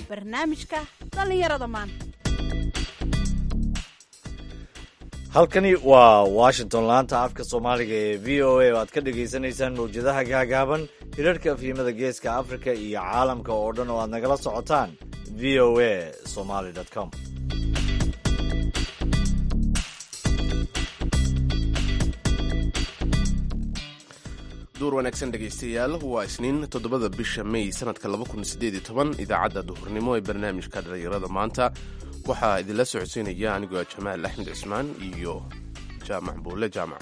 barnaamijka dhallinyarada maanta halkani waa washington laanta afka soomaaliga ee v o a oo aad ka dhagaysanaysaan mawjadaha gaagaaban hirarhka afyimada geeska afrika iyo caalamka oo dhan oo aad nagala socotaan v o a somaly com duur wanaagsan dhegaystayaal waa isniin toddobada bisha may sanadka idaacadda duhurnimo ee barnaamijka dhallinyarada maanta waxaa idinla socodsiinaya anigoo jamaal axmed cismaan iyo jaamac buulle jaamac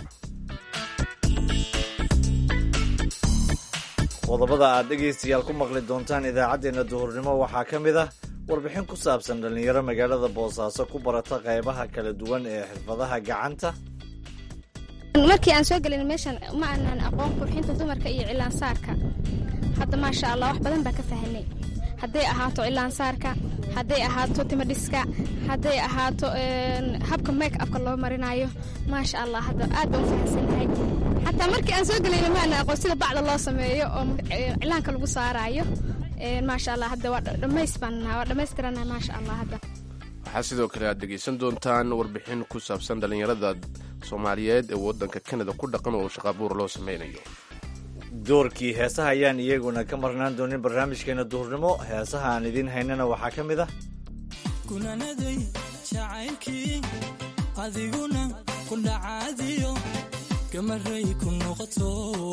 qodobada aad dhegaystayaal ku maqli doontaan idaacaddeenna duhurnimo waxaa ka mid ah warbixin ku saabsan dhallinyaro magaalada boosaaso ku barata qaybaha kala duwan ee xirfadaha gacanta markii aan soo gelin meeshan ma aanan aqoon qurxinta dumarka iyo cilaansaarka hadda maasha allah wax badan baa ka fahanay hadday ahaato cilaansaarka hadday ahaato timadhiska hadday ahaato habka make upka loo marinayo maasha allah hadda aad baan u fahansannahay xataa markii aan soo gelayna ma aanan aqoon sida bacda loo sameeyo oo cilaanka lagu saaraayo maasha allah hadda waa dhamays baan waa dhammaystiranahay maasha allah hadda waxaa sidoo kale aad dhegaysan doontaan warbixin ku saabsan dhallinyarada soomaaliyeed ee waddanka kanada ku dhaqan oo shaqaabuur loo sameynayo doorkii heesaha ayaan iyaguna ka marnaan doonin barnaamijkeena duhurnimo heesaha aan idiin haynana waxaa ka mid ah kunanaday jacaylkii adiguna ku dhacaadiyo gamaray ku noqoto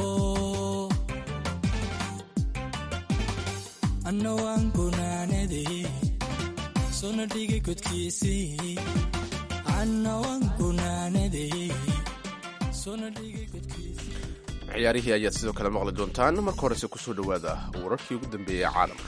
anna waan gunaanaday sona dhigay godkiisii anna waan gunaanaday sona dhigay godkiisii ciyaarihii ayaad sidoo kale maqli doontaan marka horese kusoo dhowaada wararkii ugu dambeeyey caalamka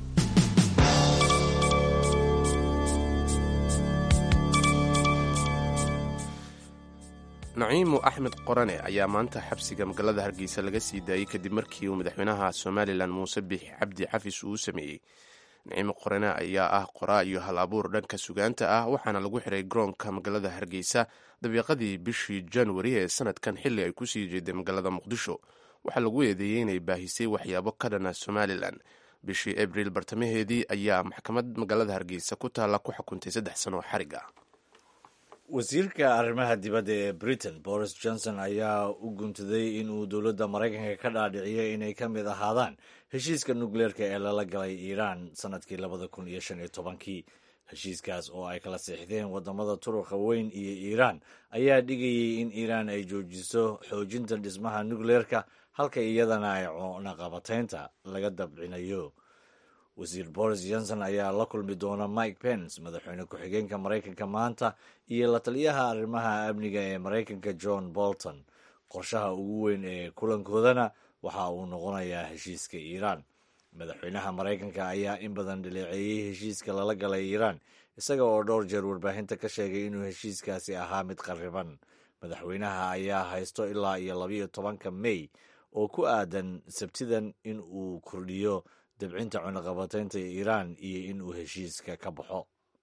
naciimu axmed qorane ayaa maanta xabsiga magaalada hargeysa laga sii daayey kadib markii uu madaxweynaha somalilan muuse biix cabdi xafis uu sameeyey naciimo qorane ayaa ah qoraa iyo hal abuur dhanka sugaanta ah waxaana lagu xiray garoonka magaalada hargeysa dabiiqadii bishii januari ee sanadkan xilli ay kusii jeeday magaalada muqdisho waxaa lagu eedeeyey inay baahisay waxyaabo ka dhana somalilan bishii abriil bartamaheedii ayaa maxkamad magaalada hargeysa ku taalla ku xukuntay saddex sano oo xarig ah wasiirka arrimaha dibadda ee britain boris johnson ayaa u guntaday in uu dowladda maraykanka ka dhaadhiciyay inay ka mid ahaadaan heshiiska nukleerka ee lala galay iiraan sanadkii labada kun iyo shan iyo tobankii heshiiskaas oo ay kala siixdeen wadamada turuqa weyn iyo iiraan ayaa dhigayay in iiraan ay joojiso xoojinta dhismaha nukleerka halka iyadana ay cunaqabataynta laga dabcinayo wasiir boris johnson ayaa la kulmi doona mike pence madaxweyne ku-xigeenka maraykanka maanta iyo la taliyaha arrimaha amniga ee maraykanka john bolton qorshaha ugu weyn ee kulankoodana waxa uu noqonayaa heshiiska iiraan madaxweynaha maraykanka ayaa in badan dhaleeceeyey heshiiska lala galay iiraan isaga oo dhowr jeer warbaahinta ka sheegay inuu heshiiskaasi ahaa mid qarriban madaxweynaha ayaa haysto ilaa iyo labayo tobanka may oo ku aadan sabtidan in uu kordhiyo dabcinta cunaqabataynta iiraan iyo in uu heshiiska ka baxo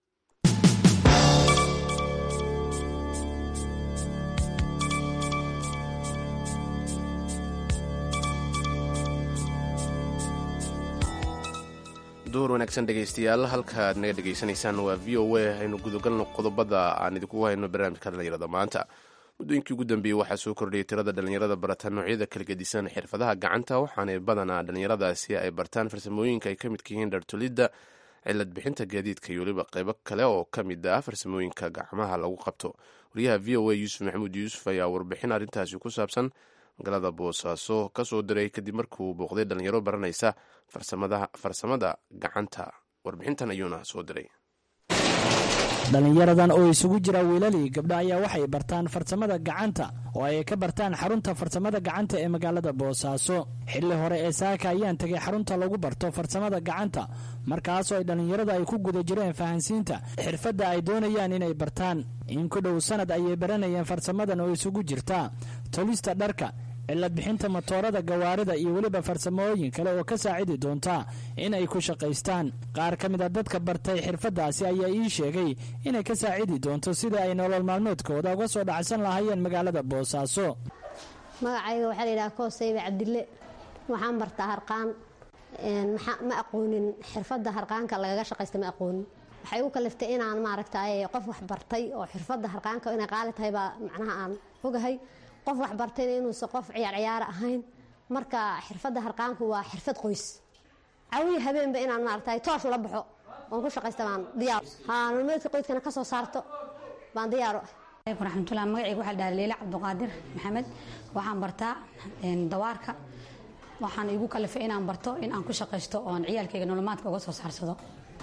duhur wanaagsan dhegaystayaal halkaaad naga dhegaysanaysaan waa v o a aynu gudagalno qodobada aan idinku hayno barnaamijka dhallinyarada maanta muddooyinkii ugu dambeeyey waxaa soo kordhiyay tirada dhallinyarada barata noocyada kala gedisan xirfadaha gacanta waxaana badanaa dhallinyaradaasi ay bartaan farsamooyinka ay ka midka yihiin dhartolidda cilad bixinta gaadiidka iyo weliba qeybo kale oo ka mid ah farsamooyinka gacmaha lagu qabto wariyaha v o a yuusuf maxamuud yuusuf ayaa warbixin arrintaasi ku saabsan magaalada boosaaso ka soo diray kadib markuu booqday dhallinyaro baranaysa farsamada gacanta warbixintan ayuuna soo diray dhallinyaradan oo isugu jira wiilalii gabdho ayaa waxay bartaan farsamada gacanta oo ay ka bartaan xarunta farsamada gacanta ee magaalada boosaaso xilli hore ee saaka ayaan tegay xarunta lagu barto farsamada gacanta markaasoo ay dhallinyarada ay ku guda jireen fahansiinta xirfadda ay doonayaan inay bartaan in ku dhow sanad ayay baranayeen farsamadan oo isugu jirta tolista dharka cilad bixinta matoorada gawaarida iyo weliba farsamooyin kale oo ka saacidi doonta in ay ku shaqaystaan qaar ka mid a dadka bartay xirfaddaasi ayaa ii sheegay inay ka saacidi doonto sida ay nolol maalmoodkooda uga soo dhacsan lahaayeen magaalada boosaaso magacayga waxaa layidhaha koosaybe cabdille waxaan bartaa harqaan ma aqoonin xirfadda harqaanka lagaga shaqaysta ma aqoonin waxay u kaliftay inaan maaragtay qof wax bartay oo xirfadda harqaanka inay qaali tahay baa macnaha aan ogahay qof wax bartayna inuusan qof ciyaar ciyaara ahayn marka xirfadda harqaanku waa xirfad qoys cawiya habeenba inaan maaragtay toosh ula baxo oon ku shaqaysta baan diyaar haa nolomeedka qoyskana ka soo saarto baan diyaar u ah raxmatullah magacayga waxaa dhaha leila cabdiqaadir maxamed waxaan bartaa dawaarka waxaan igu kalifay inaan barto in aan ku shaqaysto oon ciyaalkayga nolomaadka uga soo saarsado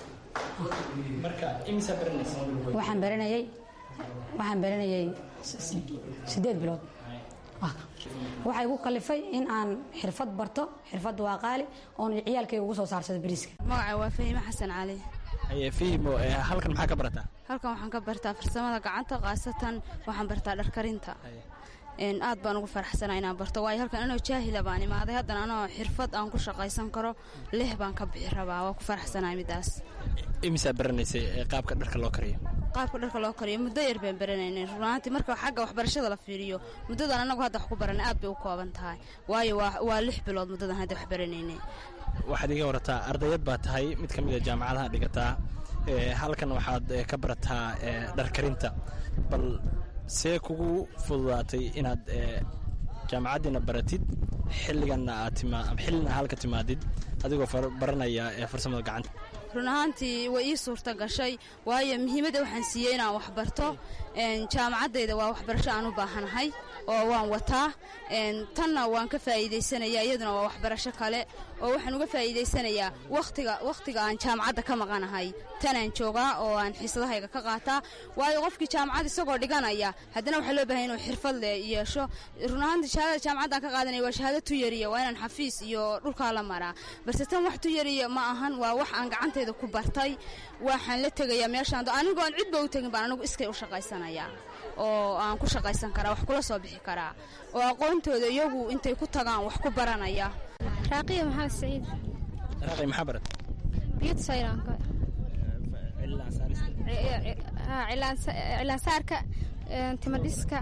waxaan baranayay waxaan baranayay sideed bilood waxaa igu kalifay in aan xirfad barto xirfadda waa qaali oon ciyaalkayga ugu soo saarsado bariiska magaca waa fahime xasan cali fihimo halkan maxaa ka barataa halkan waxaan ka bartaa farsamada gacanta khaasatan waxaan bartaa dharkarinta aad baan ugu faraxsana inaan barto waayo halkan anoo jaahila baan imaaday haddana anoo xirfad aan ku shaqaysan karo lix baan ka bixi rabaa waa ku faraxsanahay midaas imisaa baranaysay qaabka dharka loo kariyo qaabka dharka loo kariyo muddo yar baan baranaynay runaantii marka xagga waxbarashada la fiiriyo muddadan anagu hadda wax ku baranay aad bay u kooban tahay waayo waa lix bilood muddadan hadda wax baranaynay waxaad iga warataa ardayad baa tahay mid ka mid a jaamacadaha dhigataa halkan waxaad ka barataa dharkarinta bal see kugu fududaatay inaad jaamacaddiina baratid xilliganna aad xillina halka timaadid adigoo baranaya farsamada gacanta run ahaantii way ii suurta gashay waayo muhiimadda waxaan siiyey inaan wax barto jaamacaddayda waa waxbarasho aan u baahanahay oo waan wataa tanna waan ka faa'iidaysanaya iyaduna waa waxbarasho kale oo waxaan uga faa'iidaysanayaa watiga wakhtiga aan jaamacadda ka maqanahay tanaan joogaa oo aan xiisadahayga ka qaataa waayo qofkii jaamacad isagoo dhiganaya haddana waxaa loo bahay inuu xirfad le yeesho run ahaantii shahaadada jaamacaddan ka qaadanaya waa shahaado tuyariya waa inaan xafiis iyo dhulkaa la maraa balse tan wax tuyariya ma ahan waa wax aan gacantayda ku bartay waxaan la tegayaa meeshaan anigoo aan cidba u tegin baan anigu iskay u shaqaysanayaa oo aan ku shaqaysan karaa wax kula soo bixi karaa oo aqoontooda iyagu intay ku tagaan wax ku baranaya raaqiya maxamed saciid raaqi maxaa barat beauty sayranka cilaansaarka timadhiska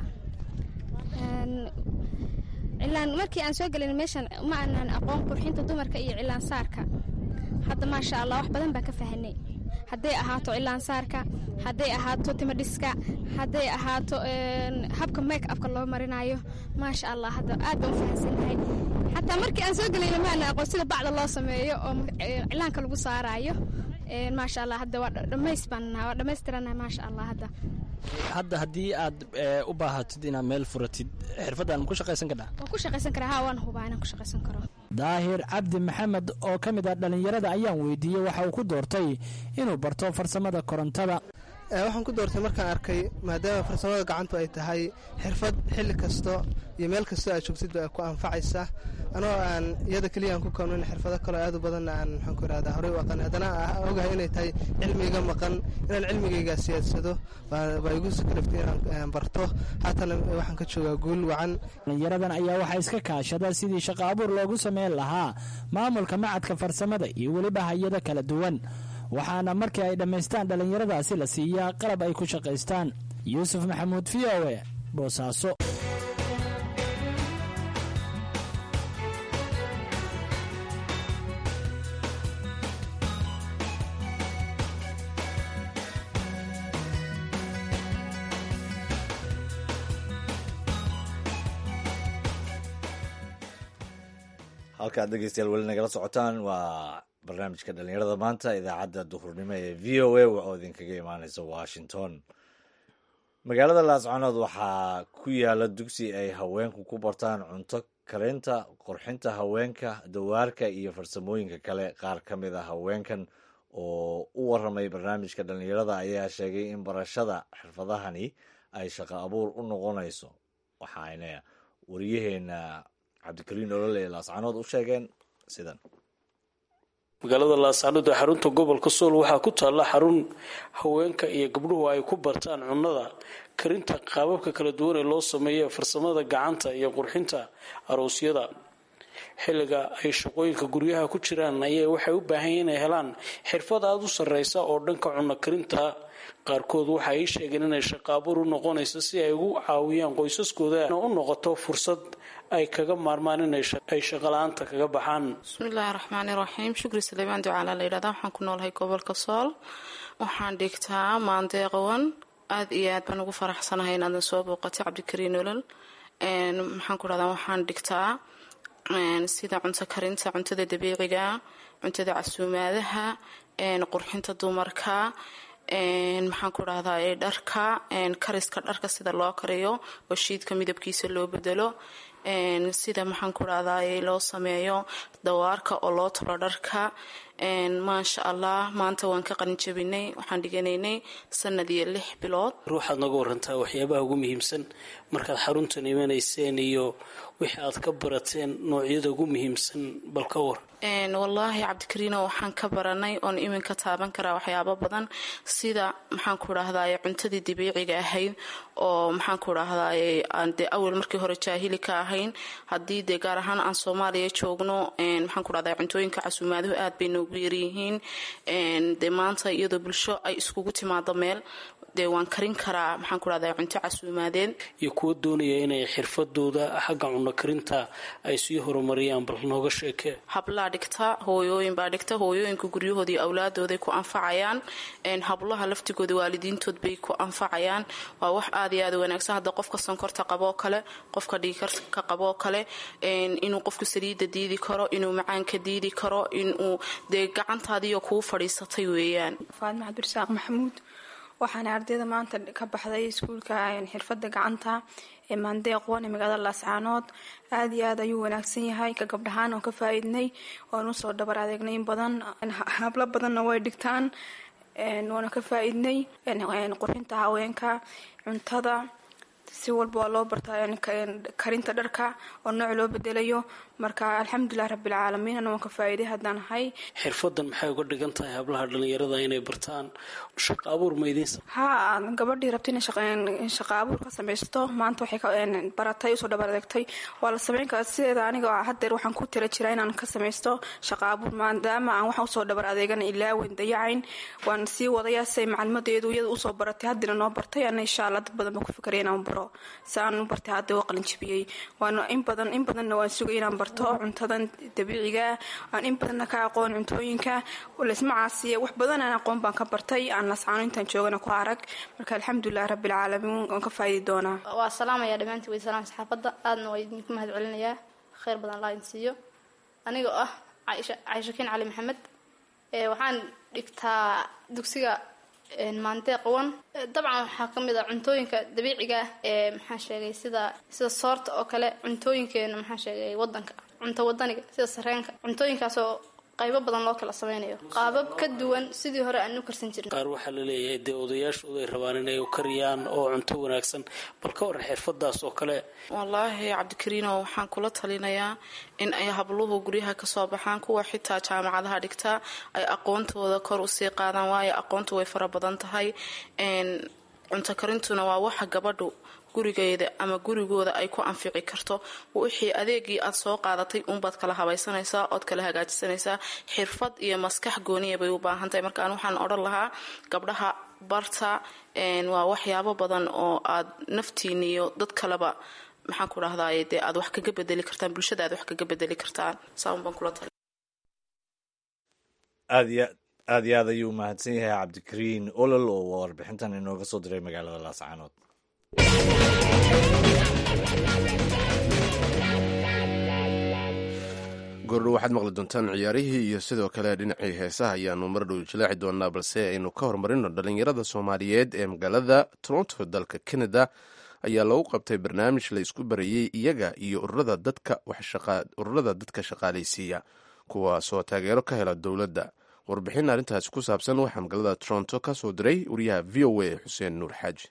cilaan markii aan soo gelin meeshan ma aanan aqoon qurxinta dumarka iyo cilaansaarka hadda maasha allah wax badan baan ka fahanay hadday ahaato cilaansaarka hadday ahaato timadhiska hadday ahaato habka make upka loo marinayo maasha allah hadda aad baan u fahansannahay xataa markii aan soo gelayna ma aanan aqoon sida bacda loo sameeyo oo cilaanka lagu saaraayo maasha allah hadda waa dhamays baan waa dhammaystiranahay maasha allah hadda hadda haddii aad u baahatid inaad meel furatid xirfaddan ku shaqaysan kadhaa waan ku shaqaysan karaa haa waan hubaa inaan ku shaqaysan karo daahir cabdi maxamed oo ka mid ah dhallinyarada ayaan weydiiyey waxa uu ku doortay inuu barto farsamada korontada waxaan ku doortay markaan arkay maadaama farsamada gacantu ay tahay xirfad xilli kasto iyo meel kastoo aad joogtidba ay ku anfacaysa anoo aan iyada keliya aan ku koonin xirfado kaloo aad u badanna aan maxaan ku irahdaa horey u aqaan haddana ogahay inay tahay cilmiga maqan inaan cilmigayga siyaadsado baa igu sakalaftay inaan barto haatana waxaan ka joogaa guul wacan dhallinyaradan ayaa waxaa iska kaashada sidii shaqo abuur loogu sameyn lahaa maamulka macadka farsamada iyo weliba hay-ado kala duwan waxaana markii ay dhammaystaan dhallinyaradaasi la siiyaa qalab ay ku shaqaystaan yuusuf maxamuud v o e boosaaso halkaad dhegeystayaal weli nagala socotaan waa barnaamijka dhalinyarada maanta idaacadda duhurnimo ee v o a oo idinkaga imaaneysa washington magaalada laascanood waxaa ku yaala dugsi ay haweenku ku bartaan cunto karinta qurxinta haweenka dawaarka iyo farsamooyinka kale qaar ka mid a haweenkan oo u waramay barnaamijka dhalinyarada ayaa sheegay in barashada xirfadahani ay shaqo abuur u noqonayso waxaayna wariyaheena cabdikariin olole ee laascanood u sheegeen sidan magaalada laascanood ee xarunta gobolka sool waxaa ku taalla xarun haweenka iyo gabdhuhu ay ku bartaan cunnada karinta qaababka kala duwan ee loo sameeyo farsamada gacanta iyo qurxinta aroosyada xilliga ay shaqooyinka guryaha ku jiraan ayay waxay u baahan yihin inay helaan xirfad aada u sarreysa oo dhanka cunno karinta qaarkood waxa ay sheegeen inay shaqaabuur u noqonayso si ay ugu caawiyaan qoysaskooda u noqoto fursad ay kaga maarmaan inay shaqala-aanta kaga baxaan bismillaahi raxmaani raxiim shukri saleebaan ducaala la yidhahda waxaan ku noolahay gobolka sool waxaan dhigtaa maandeeqawan aada iyo aad baan ugu faraxsanahay inaadan soo booqatay cabdikariin olol maxaan ku dhahdaa waxaan dhigtaa sida cunto karinta cuntada dabiiciga cuntada casuumaadaha qurxinta dumarka maxaan ku dhahdaa dharka kariska dharka sida loo kariyo oo shiidka midabkiisa loo bedelo sida maxaan ku dhahdaa loo sameeyo dawaarka oo loo tolo dharka maasha allah maanta waan ka qalinjabinay waxaan dhiganaynay sanad iyo lix bilood ruuxaad naga warantaa waxyaabaha ugu muhiimsan markaad xaruntan imanayseen iyo wixii aad ka barateen noocyada ugu muhiimsan bal ka war wallaahi cabdikariino waxaan ka baranay oon iminka taaban karaa waxyaabo badan sida maxaan ku dhahdaay cuntadii dabiiciga ahayd oo maxaan ku dhahdaay aan dee awal markii hore jaahili ka ahayn haddii dee gaar ahaan aan soomaaliya joogno maxaan ku dhahdaa cuntooyinka casuumaaduhu aad bay noogu yaryihiin dee maanta iyadoo bulsho ay iskugu timaado meel dee waan karin karaa maxaan ku dhahdaa cunto casuumaadeed iyo kuwa doonaya inay xirfadooda xagga cunno karinta ay sii horumariyaan bal nooga sheekee hablaa dhigta hooyooyin baa dhigta hooyooyinka guryahoodii awlaadooday ku anfacayaan hablaha laftigooda waalidiintood bay ku anfacayaan waa wax aad iyo aad u wanaagsan hadda qofka sonkorta qaboo kale qofka dhiikarka qaboo kale inuu qofku saliidda diidi karo inuu macaanka diidi karo inuu dee gacantaadiyo kuu fadhiisatay weeyaan faadma cabdirasaaq maxamuud waxaana ardayda maanta ka baxday iskuulka xirfada gacanta ee maandeeq wan ee magaalada laascaanood aada iyo aad ayuu wanaagsan yahay ka gabdhahaan oon ka faa-iidnay oon usoo dhabar adeegnay in badan hablo badanna way dhigtaan waana ka faa-iidnay qurxinta haweenka cuntada si walba waa loo bartaa karinta dharka oo nooc loo bedelayo marka alxamdulilah rabbilcaalamiin ana waan ka faa-iiday haddaan ahay xirfadan maxay uga dhigan tahay hablaha dhalinyarada inay bartaan shaqa abuur maydinsa haa gabadhii rabta inay shaqa abuur ka samaysto maanta waxay baratay usoo dhabar adeegtay waa la sameyn karaa sideeda aniga hadeer waxaan ku tira jiraa inaan ka samaysto shaqa abuur maadaama aan waxaan usoo dhabar adeegan ilaawen dayacayn waan sii wadayaa siay macalimadeedu iyada usoo baratay haddina noo bartay ana insha allah dad badan baan ku fikaraya inaan baro si aan u bartay hadda waa qalinjabiyey waana in badan in badanna waan sugay inaan barto cuntadan dabiiciga aan in badanna ka aqoon cuntooyinka laysma caasiya wax badan aan aqoon baan ka bartay aan lascaano intaan joogana ku arag marka alxamdulilah rabbilcaalamiin waan ka faa'iidi doonaa waa salaamaya dhammaantii way salaam saxaafadda aadna waa idinku mahad celinayaa khayr badan allah idin siiyo aniga oo ah caaisha caishakiin cali maxamed waxaan dhigtaa dugsiga maandeeq wan dabcan waxaa ka mid a cuntooyinka dabiiciga ee maxaa sheegay sida sida soorta oo kale cuntooyinkeena maxaa sheegay wadanka cunto wadaniga sida sareenka cuntooyinkaasoo qaybo badan loo kala sameynayo qaabab ka duwan sidii hore aan u karsan jirin qaar waxaa la leeyahay dee odayaashooda ay rabaan inay kariyaan oo cunto wanaagsan bal ka waran xirfadaas oo kale wallaahi cabdikariino waxaan kula talinayaa in ay habluhu guryaha kasoo baxaan kuwa xitaa jaamacadaha dhigtaa ay aqoontooda kor usii qaadaan waayo aqoontu way fara badan tahay cunto karintuna waa waxa gabadhu gurigeeda ama gurigooda ay ku anfici karto wixii adeegii aad soo qaadatay uunbaad kala habaysanaysaa ood kala hagaajisanaysaa xirfad iyo maskax gooniya bay u baahan tahay markaan waxaan odhan lahaa gabdhaha barta waa waxyaabo badan oo aad naftiina iyo dad kaleba maxaan ku dhahdaay dee aad wax kaga bedeli kartaan bulshada aad wax kaga bedeli kartaan saaunbaan kula tali aad iyo aad iyo aad ayuu mahadsan yahay cabdikariin olol oo warbixintan inooga soo diray magaalada laascaanood goordho waxaad maqli doontaan ciyaarihii iyo sidoo kale dhinacii heesaha ayaanu mardhow jilaaci doonaa balse aynu ka hormarino dhallinyarada soomaaliyeed ee magaalada toronto dalka canada ayaa lagu qabtay barnaamij la isku barayey iyaga iyo ururada dadka shaqaalaysiiya kuwaasoo taageero ka hela dowladda warbixin arrintaasi ku saabsan waxaa magaalada toronto ka soo diray wariyaha v o a xuseen nuur xaaji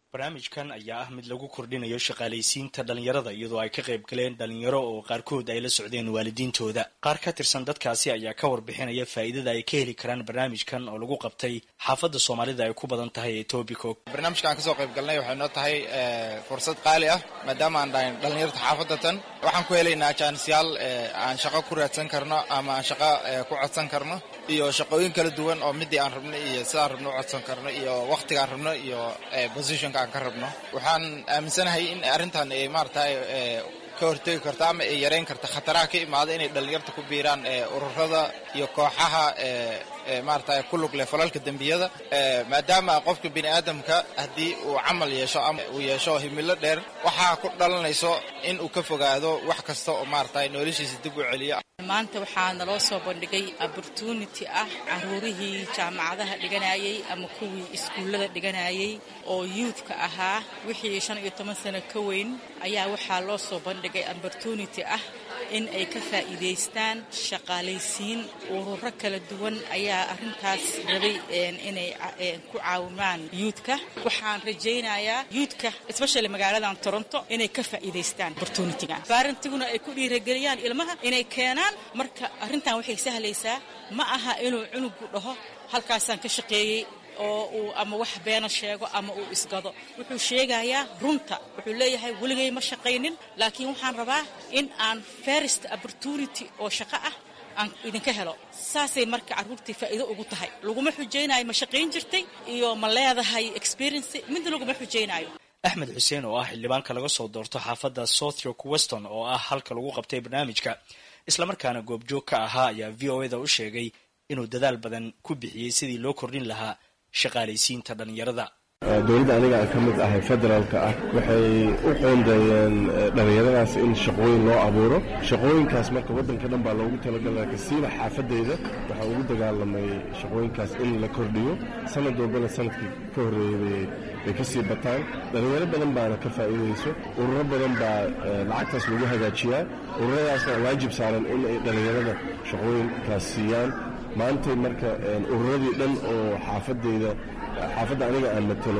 barnaamijkan ayaa ah mid lagu kordhinayo shaqaalaysiinta dhallinyarada iyadoo ay ka qayb galeen dhallinyaro oo qaarkood ay la socdeen waalidiintooda qaar ka tirsan dadkaasi ayaa ka warbixinaya faa'iidada ay ka heli karaan barnaamijkan oo lagu qabtay xaafadda soomaalida ay ku badan tahay ee tobico barnaamijka aan kasoo qayb galnay waxay noo tahay fursad qaali ah maadaama aan dhahayn dhallinyarta xaafadatan waxaan ku helaynaa jaanisyaal aan shaqo ku raadsan karno ama aan shaqo ku codsan karno iyo shaqooyin kala duwan oo midii aan rabno iyo sidaan rabno u codsan karno iyo wakhtigaan rabno iyo positionka aan ka rabno waxaan aaminsanahay in arrintan ay maaragtay ka hortegi karto ama ay yareyn karta khataraha ka imaada inay dhallinyarta ku biiraan ururada iyo kooxaha maaragtay ku lug leh falalka dembiyada maadaama qofka bini aadamka haddii uu camal yeesho ama uu yeesho himilo dheer waxaa ku dhalanayso in uu ka fogaado wax kasta oo maaragtay noloshiisa dib u celiyo maanta waxaa naloo soo bandhigay opportunity ah caruurihii jaamacadaha dhiganayay ama kuwii iskuullada dhiganayay oo yuudka ahaa wixii shan iyo toban sano ka weyn ayaa waxaa loo soo bandhigay opportunity ah in ay ka faa'iidaystaan shaqaalaysiin ururo kala duwan ayaa arrintaas rabay inay ku caawimaan yuudka waxaan rajaynayaa yuudka especially magaaladan toronto inay ka faa'iidaystaan opportunityga baarantiguna ay ku dhiirageliyaan ilmaha inay keenaan marka arrintan waxay sahlaysaa ma aha inuu cunugu dhaho halkaasaan ka shaqeeyey oo uu ama wax beena sheego ama uu isgado wuxuu sheegayaa runta wuxuu leeyahay weligay ma shaqaynin laakiin waxaan rabaa in aan first opportunity oo shaqo ah aan idinka helo saasay marka carruurtii faa'iido ugu tahay laguma xujaynayo ma shaqayn jirtay iyo ma leedahay experience midna laguma xujaynayo axmed xuseen oo ah xildhibaanka laga soo doorto xaafadda southyork weston oo ah halka lagu qabtay barnaamijka islamarkaana goobjoog ka ahaa ayaa v o eda u sheegay inuu dadaal badan ku bixiyey sidii loo kordhin lahaa shaqaalaysiinta dhallinyarada dowladda aniga aan ka mid ahay federaalka ah waxay u qoondeeyeen dhallinyaradaas in shaqooyin loo abuuro shaqooyinkaas marka waddanka dhan baa loogu talagalaa kasiiba xaafadeyda waxaa ugu dagaalamay shaqooyinkaas in la kordhiyo sanad walbana sanadkii ka horreeyey bay ka sii bataan dhallinyaro badan baana ka faa'iidayso ururo badan baa lacagtaas lagu hagaajiyaa ururadaasna waajib saaran in ay dhallinyarada shaqooyinkaas siiyaan maantay marka ururadii dhan oo xaafadeyda xaafadda aniga aan matalo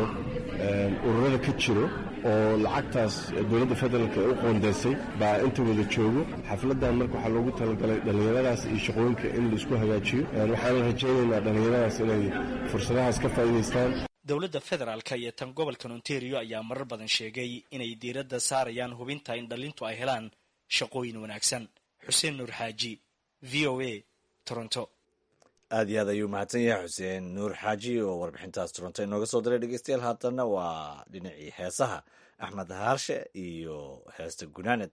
ururada ka jiro oo lacagtaas dowladda federaalk ee u qoondeysay baa inta wada joogo xafladan marka waxaa loogu talagalay dhallinyaradaas iyo shaqooyinka in laisku hagaajiyo waxaana rajaynaynaa dhallinyaradaas inay fursadahaas ka faa'iidaystaan dowladda federaalka iyo tan gobolkan ontario ayaa marar badan sheegay inay diiradda saarayaan hubinta in dhallintu ay helaan shaqooyin wanaagsan xuseen nuur xaaji v o a toronto aad iyo aad ayuu mahadsan yahay xuseen nuur xaaji oo warbixintaas toronto inooga soo diray dhegeystayaal haatanna waa dhinacii heesaha axmed haarshe iyo heesta gunaaned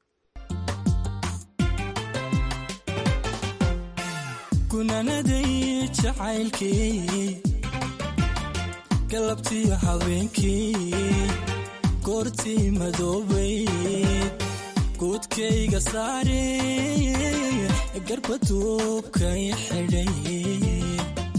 gunaanaday jacaylkii galabtiyo habeenkii goortii madoobayd guudkayga saare garbaduubkay xidhay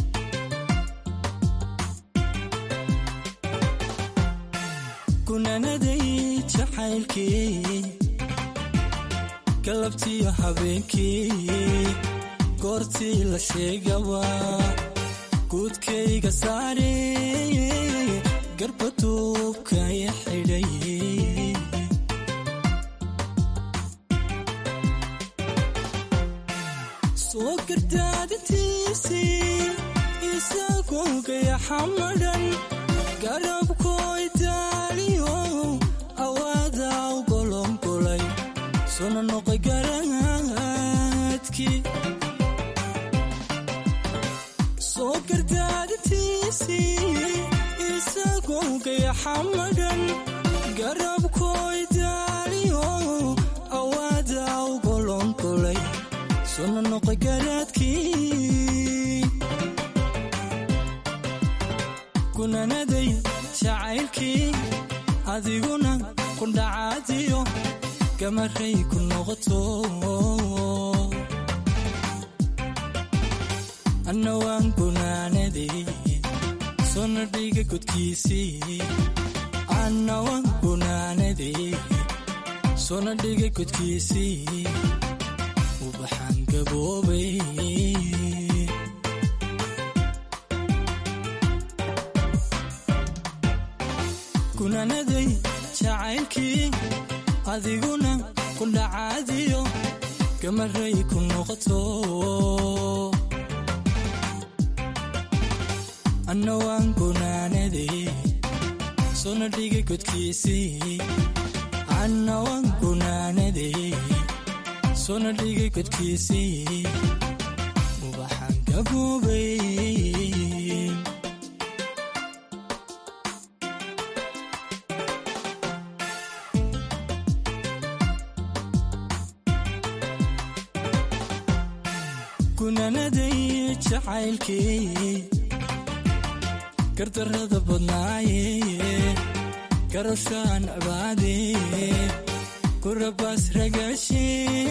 gunaanaday jacaylkii galabtiyo habeenkii goortii la sheegaba guudkayga saare garbaduubkay xidhay soo gardaadintiisii isagoo gayaxamadhan garabkooy daaliyo awaada u golongolay sona noqoy garaadkii soo gardaadintiisii isagoo gayaxamadhan garabkooy daaliyo awaada u golongolay sona noqoy garaadkii gunaanaday jacaylkii adiguna kundhacaadiyo gamaray ku noqoto anna waan gunaanaday sona dhiga godkiisii anna waan gunaanaday sona dhiga godkiisii ubaxaan gaboobay gunaanaday jacaylkii adiguna ku dhacaadiyo gamaray ku noqoto anna waan gunaanaday sona dhigay godkiisii anna waan gunaanaday sona dhigay godkiisii ubaxaan gaboobay gunaanaday jacaylkii gardarrada badnaaye garashaan abaade kurabaas ragaashe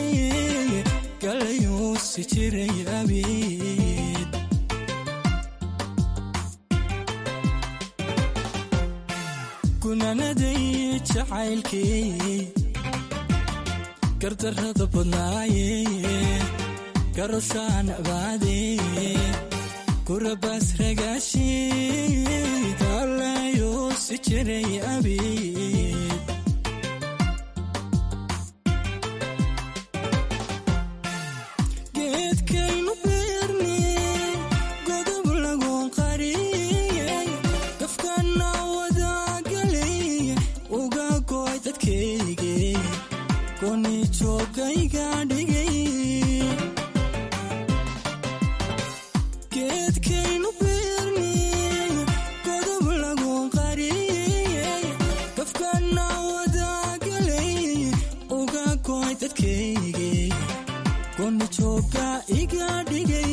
galayuu si jiray abeed gunaanaday jacaylkii gardarrada badnaaye garashaan abaade kurabaas ragaashe galayuu si jiray abeed geedkaynu beerne godob lagu qariyey gafkana wadagalay uga goy dadkayge koni joogayga dhigay geedkaynu beerne godob lagu qariyey gafkana wadagalay uga goy dadkayge koni jooga iga dhigay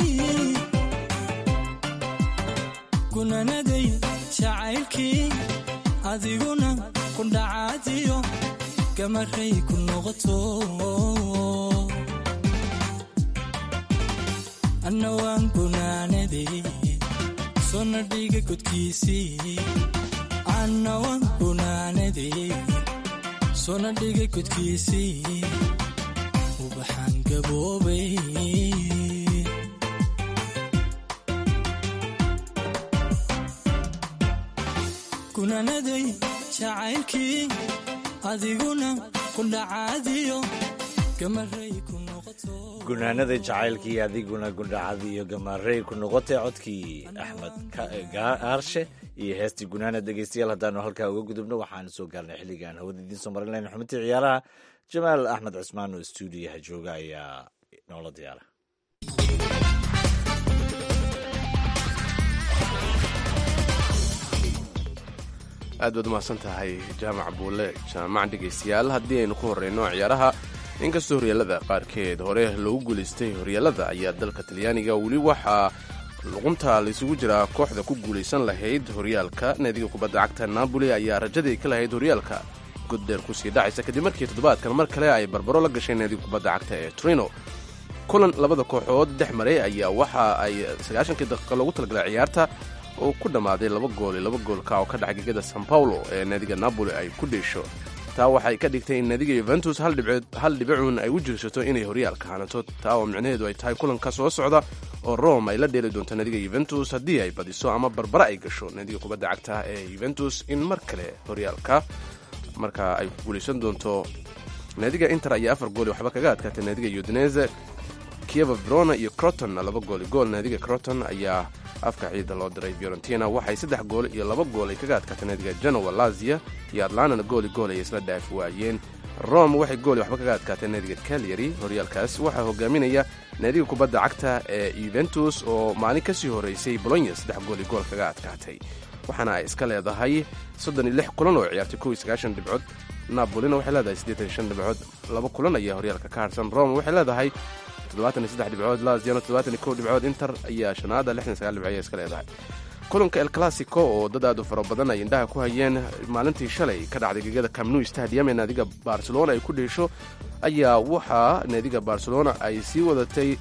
gunaanaday jacaylkii adiguna ku dhacaadiyo gamaray ku noqoto anna waan gunaanaday sona dhiga godkiisii anna waan gunaanaday sona dhiga godkiisii ubaxaan gaboobay gunaanaday jacaylkii adiguna ku dhacaadiyo gamaray ku noqoto gunaanada jacaylkii adiguna gundhacad iyo gamaarey ku noqotay codkii axmed aarshe iyo heestii gunaana dhegeystayaal haddaanu halkaa uga gudubno waxaanu soo gaarnay xilligaan hawada idiin soo marin layna xubintii ciyaaraha jamaal axmed cismaan oo stuudiyaha jooga ayaa noola diyaara aad baad umahadsan tahay jaamac buule jaamac dhegaystayaal haddii aynu ku horreyno ciyaaraha inkastoo horyaalada qaarkeed hore loogu guulaystay horyaalada ayaa dalka talyaaniga weli waxaa luqunta laysugu jiraa kooxda ku guulaysan lahayd horyaalka naadiga kubadda cagta naaboli ayaa rajadii ka lahayd horyaalka goddheer kusii dhacaysa kadib markii toddobaadkan mar kale ay barbaro la gashay naadiga kubadda cagta ee trino kulan labada kooxood dhex maray ayaa waxa ay sagaashankii daqiiqa loogu talagalay ciyaarta oo ku dhammaaday laba gool iyo laba goolka oo ka dhaca gegada san paulo ee naadiga napoli ay ku dheesho taa waxay ka dhigtay in naadiga yuventus hal dhibicuun ay u jirsato inay horyaalka hanato taa oo micnaheedu ay tahay kulanka soo socda oo rome ay la dheeli doonto naadiga yuventus haddii ay badiso ama barbara ay gasho naadiga kubadda cagta ee yuventus in mar kale horyaalka marka ay ku guulaysan doonto naadiga inter ayaa afar gool waxba kaga adkaatay naadiga udinese kieva verona iyo croton laba gooli gool naadiga croton ayaa afka ciida loo diray fiorentina waxay saddex gool iyo laba gool ay kaga adkaatay naadiga genoa lazia iyo atlantana gooli gool ay isla dhaafi waayeen rome waxay gooli waxba kaga adkaatay naadiga calyary horyaalkaas waxaa hogaaminaya naadiga kubadda cagta ee yuventus oo maalin kasii horeysay bolonya saddex gooli gool kaga adkaatay waxaana ay iska leedahay soddon iyo lix kulan oo ciyaartay kow iyo sagaashan dhibcood napolina waxay leedahay siddeetan iyo shan dhibcood laba kulan ayaa horyaalka ka harsan rome waxay leedahay toddobaatan iyo saddex dhibcood laziano toddobaatan iyo kow dhibcood inter ayaa shanaada lixdan sagaal dhibcood ayaa iska leedahay kulanka el classico oo dad aad u fara badan ay indhaha ku hayeen maalintii shalay ka dhacday gegada camnu stadium ee naadiga barcelona ay ku dheesho ayaa waxaa naadiga barcelona ay sii wadatay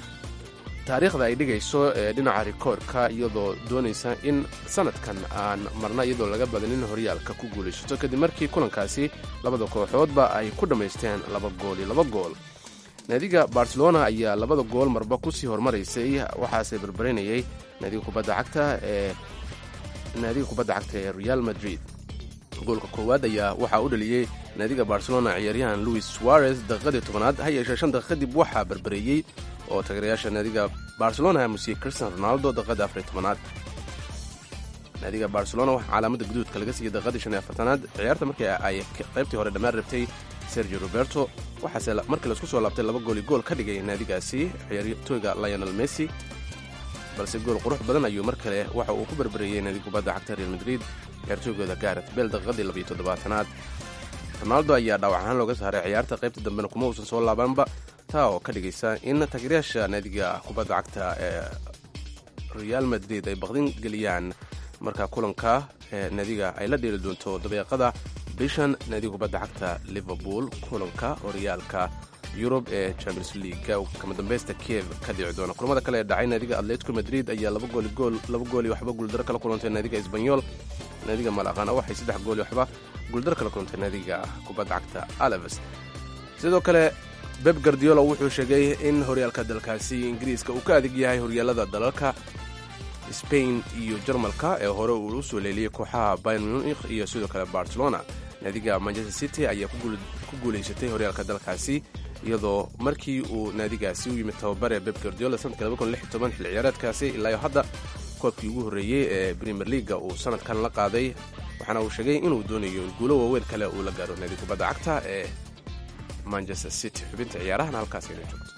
taariikhda ay dhigayso ee dhinaca rikoorka iyadoo doonaysa in sanadkan aan marna iyadoo laga badanin horyaalka ku guulaysato kadib markii kulankaasi labada kooxoodba ay ku dhammaysteen laba gool iyo laba gool naadiga barcelona ayaa labada gool marba kusii hormaraysay waxaase barbarinayay naadiga kubadda cagta ee naadiga kubadda cagta ee real madrid goolka koowaad ayaa waxaa u dhaliyey naadiga barcelona ciyaaryahan louis suarez daqiiqadii tobanaad ha yeeshee shan daqiiq kadib waxaa barbareeyey oo taageerayaasha naadiga barcelona musiyey cristian ronaldo daqiiqadii afar iyo tobanaad naadiga barcelona waxaa calaamada guduudka laga siiyey daqiiqadii shan iyo afartanaad ciyaarta markii ay qaybtii hore dhammaan rabtay sergio roberto waxaase markii laisku soo laabtay laba gooli gool ka dhigay naadigaasi ciyaartooyga lionel messi balse gool qurux badan ayuu mar kale waxa uu ku barbareeyey naadiga kubadda cagta real madrid ciyaartooygooda garet bel daqiiqadii labiyo toddobaatanaad ronaldo ayaa dhaawac ahaan looga saaray ciyaarta qaybta dambena kuma uusan soo laabanba taa oo ka dhigaysa in taageerayaasha naadiga kubadda cagta ee real madrid ay baqdin geliyaan marka kulanka ee naadiga ay la dheeli doonto dabeeqada bishan naadiga kubadda cagta liverpool kulanka horyaalka yurub ee champions leaga kama dambeysta kiev ka dhici doona kulamada kale ee dhacay naadiga atletico madrid ayaa laba gooli gool laba gooli waxba guuldaro kala kulantay naadiga esbanyol naadiga malaqana waxay saddex gooli waxba guuldaro kala kulantay naadiga kubadda cagta alaves sidoo kale beb gardiola wuxuu sheegay in horyaalka dalkaasi ingiriiska uu ka adig yahay horyaalada dalalka spain iyo jarmalka ee hore uu u soo leeliyey kooxaha bayern munich iyo sidoo kale barcelona naadiga manchester city ayaa ku guulaysatay horyaalka dalkaasi iyadoo markii uu naadigaasi u yimid tababare beb gardiola sanadka xil ciyaareedkaasi ilaayo hadda koobkii ugu horreeyey ee premier leaga uu sanadkan la qaaday waxaana uu sheegay inuu doonayo in guulo waaweyn kale uu la gaaro naadiga kubadda cagta ee manchester city xubinta ciyaarahan halkaas ina joogto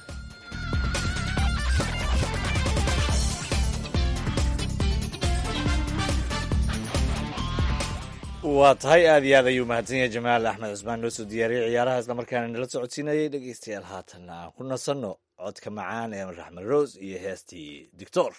waa tahay aad iyo aad ayuu mahadsan yahay jamaal axmed cusmaan noo soo diyaariyey ciyaaraha isla markaana nala socodsiinayay dhegeystayaal haatanna aan ku nasanno codka macaan ee raxmed rose iyo heestii dictor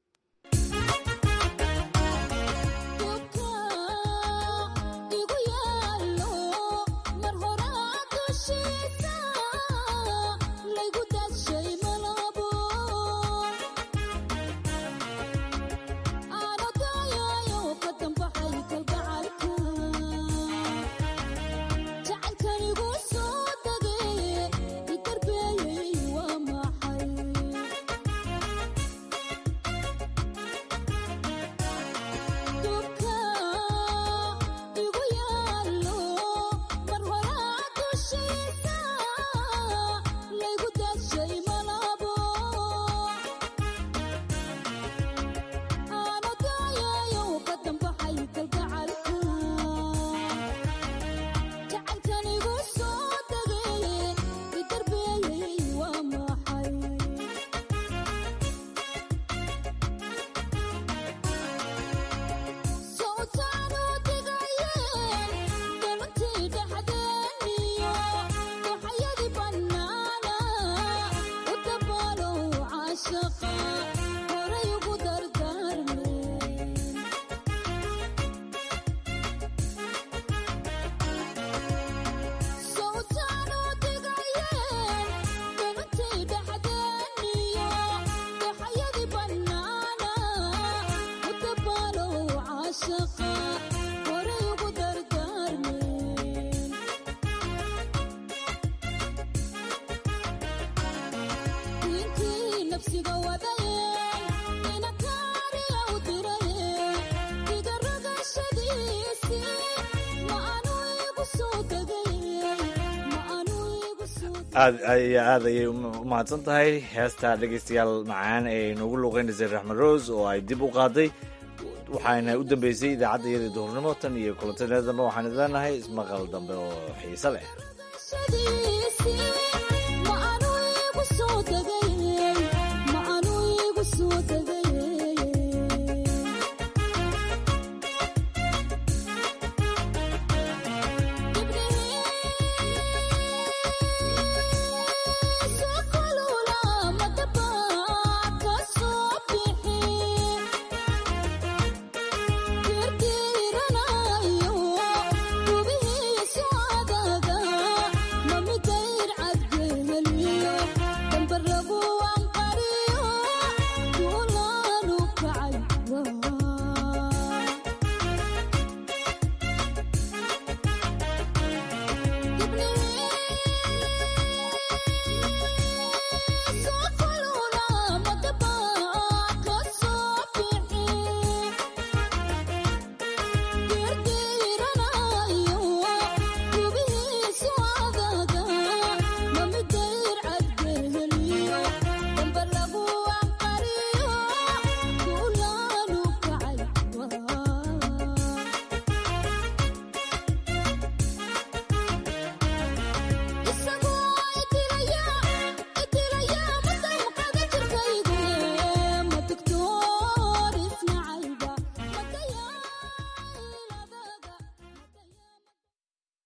aad aad ayay u mahadsan tahay heesta dhegaystayaal macaan ee noogu luuqeynaysay raxmed rose oo ay dib u qaaday waxaana u dambeysay idaacadda iyadii duhurnimo tan iyo kulantadeeda dambe waxaan idleenahay ismaqal dambe oo xiise leh